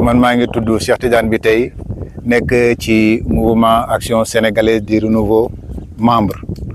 man maa ngi tudd Cheikh Tidiane bi tey nekk ci mouvement action sénégalaise du renouveau membre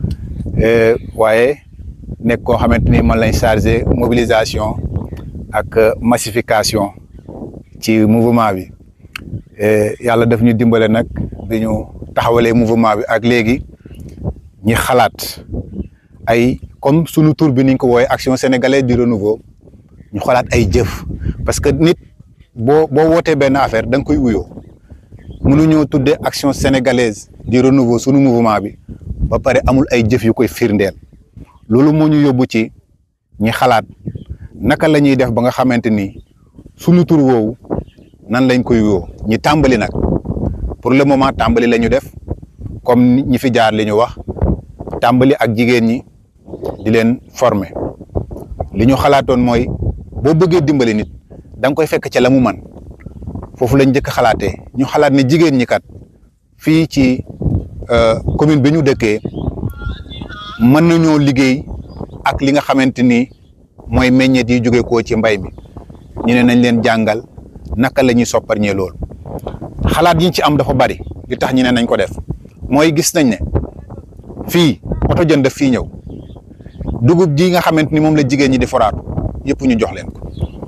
waaye nekk koo xamante ni man lañ chargé mobilisation ak massification ci mouvement bi yàlla daf ñu dimbale nag bi ñu taxawalee mouvement bi ak léegi ñi xalaat ay comme sunu tur bi niñ ko wooyee action sénégalaise du renouveau ñu xalaat ay jëf parce que nit boo boo wootee benn affaire da nga koy uyoo mënuñoo tuddee action sénégalaise du renouveau sunu mouvement bi ba pare amul ay jëf yu koy firndeel loolu moo ñu yóbbu ci ñi xalaat naka la ñuy def ba nga xamante ni sunu tur woowu nan lañ koy uyoo ñi tàmbali nag pour le moment tàmbali la ñu def comme ñi fi jaar li ñu wax tàmbali ak jigéen ñi di leen former li ñu xalaatoon mooy boo bëggee dimbali nit da nga koy fekk ca la mu man foofu lañ njëkk xalaatee ñu xalaat ne jigéen ñi kat fii ci commune bi ñu dëkkee mën nañoo liggéey ak li nga xamante ni mooy meññeet yi jóge koo ci mbay mi ñu ne nañ leen jàngal naka la ñuy sopparñee loolu xalaat yi ñu ci am dafa bari li tax ñu ne nañ ko def mooy gis nañ ne fii oto jën daf fii ñëw dugub ji nga xamante ni moom la jigéen ñi di foraatu yëpp ñu jox leen ko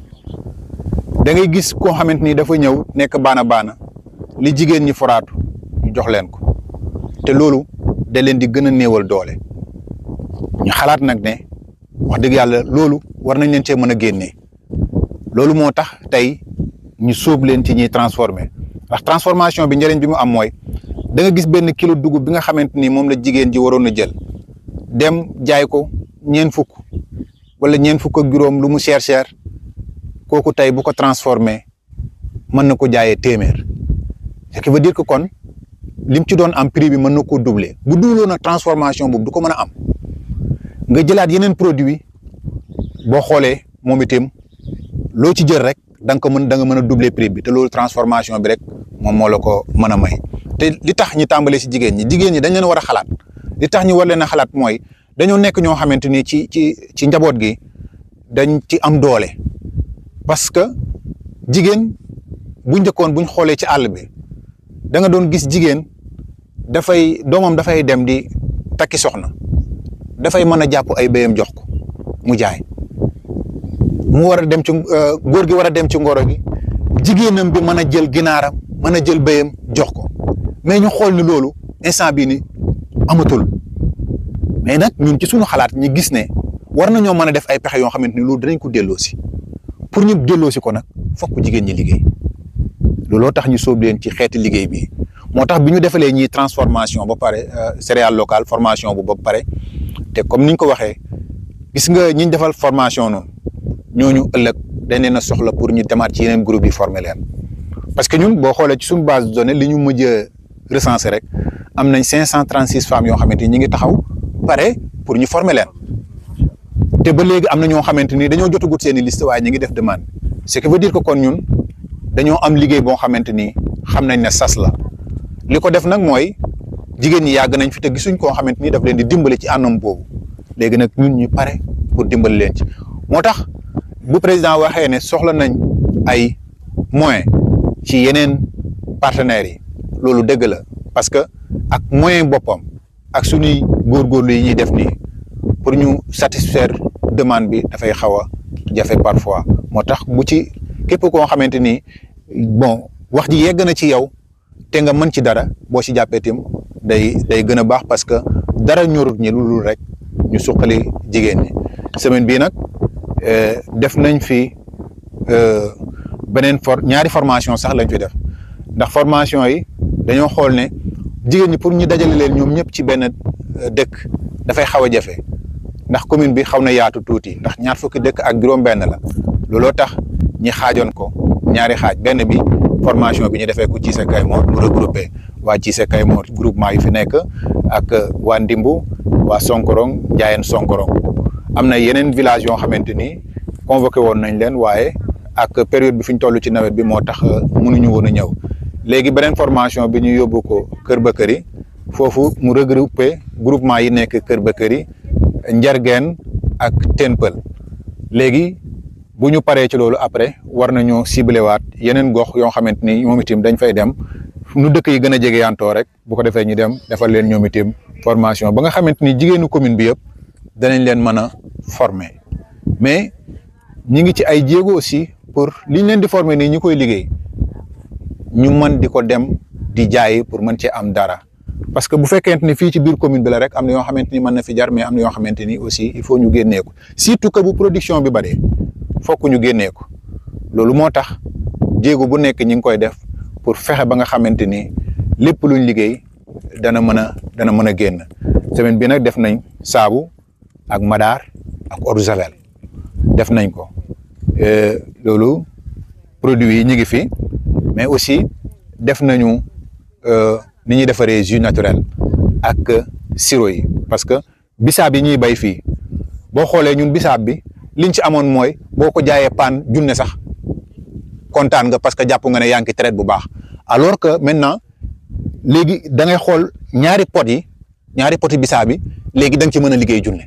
da ngay gis koo xamante ni dafa ñëw nekk baana baana li jigéen ñi foraatu ñu jox leen ko te loolu da leen di gën a néewal doole ñu xalaat nag ne wax dëgg yàlla loolu war nañ leen cee mën a génnee loolu moo tax tey ñu sóob leen ci ñuy transformer ndax transformation bi njëriñ bi mu am mooy da nga gis benn kilo dugub bi nga xamante ni moom la jigéen ji waroon a jël dem jaay ko ñeen fukk wala ñeen fukk ak juróom lu mu cher cher kooku tey bu ko transformé mën na ko jaayee téeméer ce qui veut dire que kon lim ci doon am prix bi mën na koo doubler bu duuloon a transformation boobu du ko mën a am nga jëlaat yeneen produit boo xoolee moom itam loo ci jël rek da nga ko mën da nga mën a doubler prix bi te loolu transformation bi rek moom moo la ko mën a may te li tax ñi tàmbalee si jigéen ñi jigéen ñi dañ leen war a xalaat li tax ñu war leen a xalaat mooy dañoo nekk ñoo xamante ni ci ci ci njaboot gi dañ ci am doole parce que jigéen bu njëkkoon buñ xoolee ci àll bi da nga doon gis jigéen dafay doomam dafay dem di takki soxna dafay mën a jàpp ay béyam jox ko mu jaay mu war a dem ci góor gi war a dem ci ngoro gi jigéenam bi mën a jël ginaaram mën a jël béyam jox ko mais ñu xool ni loolu instant bii ni amatul mais nag ñun ci suñu xalaat ñi gis ne war nañoo mën a def ay pexe yoo xamante ni loolu danañ ko delloo si pour ñu delloo si ko nag fokk jigéen ñi liggéey looloo tax ñu sóob leen ci xeeti liggéey bi moo tax bi ñu defalee ñii transformation ba pare céréale locale formation bu ba pare te comme ni ñu ko waxee gis nga ñi ñu defal formation noonu ñooñu ëllëg dañ leen a soxla pour ñu demaat ci yeneen groupe yi former leen parce que ñun boo xoolee ci suñu base de données li ñu mujj a recenser rek am nañ cinq cent trente six femmes yoo xamante ni ñu ngi taxaw pare pour ñu former leen te ba léegi am na ñoo xamante ni dañoo jotagut seen i liste waaye ñu ngi def demande ce qui veut dire que kon ñun dañoo am liggéey boo xamante ni xam nañ ne sas la li ko def nag mooy jigéen ñi yàgg nañ fi te gisuñ koo xamante ni daf leen di dimbale ci anam boobu léegi nag ñun ñu pare pour dimbali leen ci moo tax bu président waxee ne soxla nañ ay moyens ci yeneen partenaires yi loolu dëgg la parce que ak moyen boppam ak suñuy góorgóorlu yi ñuy def nii pour ñu satisfaire demande bi dafay xaw a jafe parfois moo tax bu ci képp koo xamante ni bon wax ji yegg na ci yow te nga mën ci dara boo ci jàppee tim day day gën a baax parce que dara ñorut ñi lu rek ñu suqali jigéen ñi semaine bii nag def nañ fi beneen for ñaari formation sax lañ fi def ndax formation yi dañoo xool ne jigéen ñi pour ñu dajale leen ñoom ñëpp ci benn dëkk dafay xaw a jafe ndax commune bi xaw na yaatu tuuti ndax ñaar fukki dëkk ak juróom-benn la looloo tax ñi xaajoon ko ñaari xaaj benn bi formation bi ñu defee ko Cissé Kaymoor mu regroupé waa Cissé Kaymoor groupement yu fi nekk ak waa Ndimbu waa Sonkorong Njaayeen Sonkorong am na yeneen village yoo xamante ni convoqué woon nañ leen waaye ak période bi fi ñu toll ci nawet bi moo tax mënuñu woon a ñëw léegi beneen formation bi ñu yóbbu ko Kër Bakary foofu mu regroupé groupement yi nekk Kër Bakary Njargeen ak Tenpel léegi bu ñu paree ci loolu après war nañoo ciblé waat yeneen gox yoo xamante ni moom itam dañ fay dem nu dëkk yi gën a jege yantoo rek bu ko defee ñu dem defal leen ñoom itam formation ba nga xamante ni jigéenu commune bi yëpp danañ leen mën a former mais ñi ngi ci ay jéego aussi pour liñ leen di former nii ñi koy liggéey ñu mën di ko dem di jaay pour mën cee am dara parce que bu fekkente ni fii ci biir commune bi la rek am na yoo xamante ni mën na fi jar mais am na yoo xamante ni aussi il faut ñu génnee ko surtout que bu production bi bëree fokk ñu génnee ko loolu moo tax jéego bu nekk ñi ngi koy def pour fexe ba nga xamante ni lépp luñ liggéey dana mën a dana mën a génn semaine bi nag def nañ saabu ak madaar ak eau de javel def nañ ko loolu produits yi ñu ngi fi mais aussi def nañu ni ñuy defaree jus naturel ak sirop yi parce que bisaab yi ñuy bay fii boo xoolee ñun bisaab bi liñ ci amoon mooy boo ko jaayee paan junne sax kontaan nga parce que jàpp nga ne yaa ngi traite bu baax alors que maintenant léegi da ngay xool ñaari pot yi ñaari poti bisaab bi léegi da nga ci mën a liggéey junne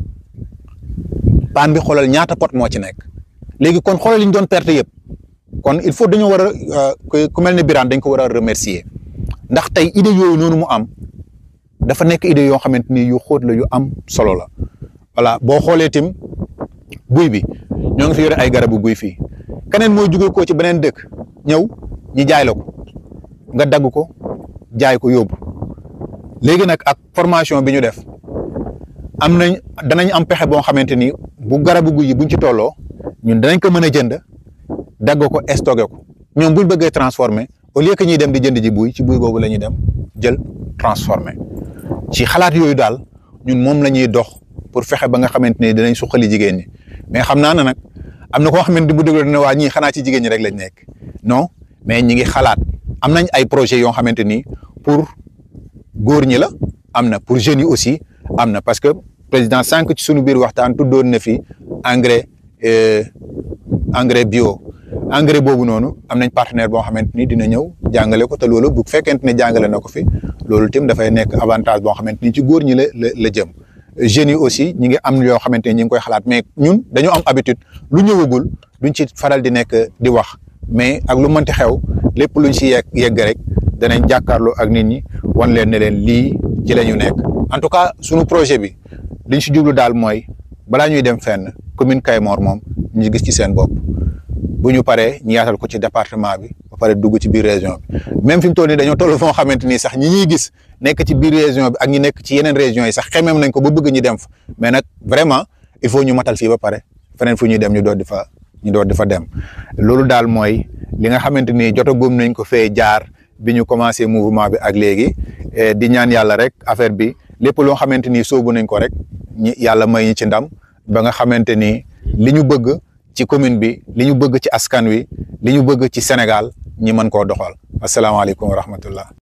paan bi xoolal ñaata pot moo ci nekk léegi kon xoolal li ñu doon perte yëpp kon il faut dañoo war a ku mel ne Birane dañ ko war a remercier ndax tey idée yooyu noonu mu am dafa nekk idée yoo xamante ni yu xóot la yu am solo la voilà boo xoolee tim buy bi ñoo ngi fi yore ay garabu buy fii keneen mooy jóge ko ci beneen dëkk ñëw ñi jaay la ko nga dagg ko jaay ko yóbbu léegi nag ak formation bi ñu def am nañ danañ am pexe boo xamante ni bu garabu guy yi buñ ci tolloo ñun danañ ko mën a jënd dagg ko stocké ko ñoom buñ bëggee transformer au lieu que ñuy dem di jënd ji buy ci buy boobu la ñuy dem jël transformer ci xalaat yooyu daal ñun moom la ñuy dox pour fexe ba nga xamante ni dinañ suqali jigéen ñi mais xam naa ne nag am na koo xamante ni bu déglu ne waa ñii xanaa ci jigéen ñi rek lañ nekk non mais ñi ngi xalaat am nañ ay projets yoo xamante ni pour góor ñi la am na pour jeunes yi aussi am na parce que président sànq ci sunu biir waxtaan tuddoon na fi engrais engrais bio engrais boobu noonu am nañ partenaire boo xamante ni dina ñëw jàngale ko te loolu bu fekkente ne jàngale na ko fi loolu tim dafay nekk avantage boo xamante ni ci góor ñi la la la jëm jeunes yi aussi ñi ngi am yoo xamante ni ñi ngi koy xalaat mais ñun dañoo am habitude lu ñëwagul duñ ci faral di nekk di wax mais ak lu mënti xew lépp luñ si yegg yegg rek danañ jàkkaarloo ak nit ñi wan leen ne leen lii ci la ñu nekk en tout cas sunu projet bi liñ si jublu daal mooy balaa ñuy dem fenn commune Kayemor moom ñu gis ci seen bopp bu ñu paree ñu yaatal ko ci département bi ba pare dugg ci biir région bi même fi mu toll nii dañoo toll foo xamante ni sax ñi ñuy gis nekk ci biir région bi ak ñi nekk ci yeneen régions yi sax xemeem nañ ko ba bëgg ñu dem fa mais nag vraiment il faut ñu matal fii ba pare feneen fu ñuy dem ñu doon di fa ñu doon di fa dem loolu daal mooy li nga xamante ni jotagum nañ ko fee jaar bi ñu commencé mouvement bi ak léegi di ñaan yàlla rek affaire bi lépp loo xamante ni soobu nañ ko rek ñi yàlla may ñu ci ndam ba nga xamante ni li ñu bëgg ci commune bi li ñu bëgg ci askan wi li ñu bëgg ci Sénégal ñi mën koo doxal asalaamaaleykum wa rahmatullah